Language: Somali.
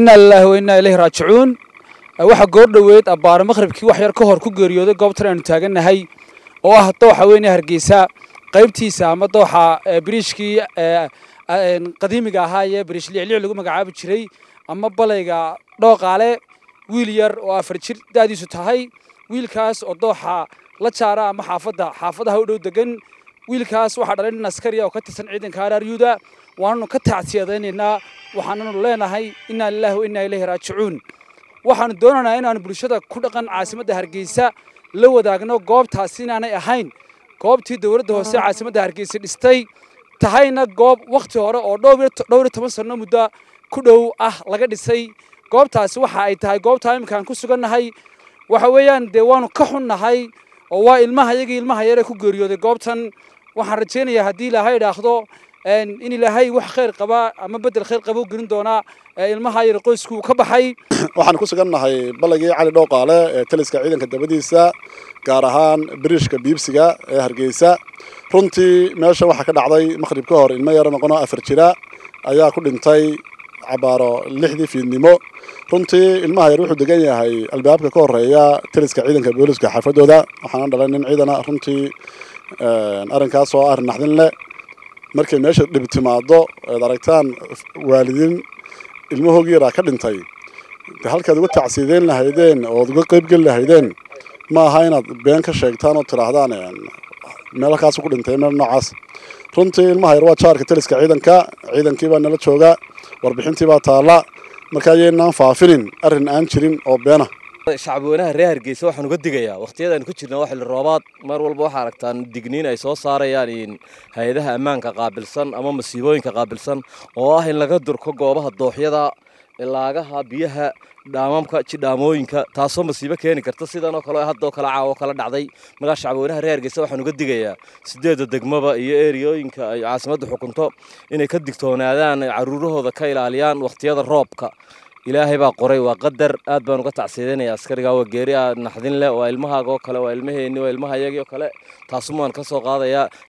inaa lilaahi wa innaa ilayhi raajicuun waxaa goor dhoweed abbaaro maqhribkii wax yar ka hor ku geeriyooday goobtan aynu taagannahay oo ah dooxa weyne hargeysa qaybtiisa ama dooxa biriishkii qadiimiga ahaa ee biriish liicliic lagu magacaabi jiray ama balayga dhooqaale wiil yar oo afar jir da'diisu tahay wiilkaas oo dooxa la jaara ama xaafadda xaafadaha u dhow degan wiilkaas waxaa dhalay nin askariya oo ka tirsan ciidanka araaryuuda waananu ka tacsiyadaynaynaa waxaananu leenahay innaa lilaahi wa innaa ilayhi raajicuun waxaanu doonaynaa inaanu bulshada ku dhaqan caasimadda hargeysa la wadaagno goobtaasi inaanay ahayn goobtii dowladda hoose caasimadda hargeysa dhistay tahayna goob wakhti hore oo dhowr iyo toban sanno muddo ku dhow ah laga dhisay goobtaasi waxa ay tahay goobtaa iminkaan ku sugannahay waxa weeyaan dee waanu ka xunnahay oo waa ilmaha iyagii ilmaha yaree ku geeriyooday goobtan waxaan rajaynayaa haddii ilaahay idhaahdo in ilaahay wax khayr qaba ama bedel khayr qaba u gelin doonaa ilmaha yar qoysku ka baxay waxaan ku sugannahay balagii cali dhooqaale ee taliska ciidanka dabadiisa gaar ahaan biriishka biibsiga ee hargeysa runtii meesha waxaa ka dhacday maqhrib ka hor ilmo yaro noqonoo afar jira ayaa ku dhintay cabaaro lixdii fiidnimo runtii ilmaha yar wuxuu degan yahay albaabka ka horeeya taliska ciidanka booliska xaafadooda waxaana dhalay nin ciidana runtii arrinkaas oo arrin naxdin leh markay meesha dhib timaado eed aragtaan waalidiin ilmahoogii yaraa ka dhintay de halkaad uga tacsiideyn lahaydeen ood uga qaybgeli lahaydeen ma aha inaad been ka sheegtaan oo tidhaahdaan meel halkaas ku dhintay meel noocaas runtii ilmaha yar waa jaarka taliska ciidanka ciidankii baa nala jooga warbixintii baa taalla marka ayaynaan faafinin arrin aan jirin oo beena shacabweynaha reer hargeysa waxaan uga digayaa wakhtiyadaan ku jirna waa xilli roobaad mar walba waxaa aragtaan digniin ay soo saarayaan hay-adaha ammaanka qaabilsan ama masiibooyinka qaabilsan oo ah in laga durko goobaha dooxyada ilaagaha biyaha dhaamamka jidhaamooyinka taasoo masiibo keeni karta sidan oo kale haddoo kale caawo kala dhacday markaa shacabweynaha reer hargeysa waxaan uga digayaa sideedda degmaba iyo eriyooyinka ay caasimadda xukunto inay ka digtoonaadaan ay caruurahooda ka ilaaliyaan wakhtiyada roobka ilaahay baa qoray waa qadar aad baan uga tacsiidanaya askariga waa geeri aa naxdin leh waa ilmahaaga oo kale waa ilmaheenni waa ilmaha iyagii oo kale taasumaan ka soo qaadayaa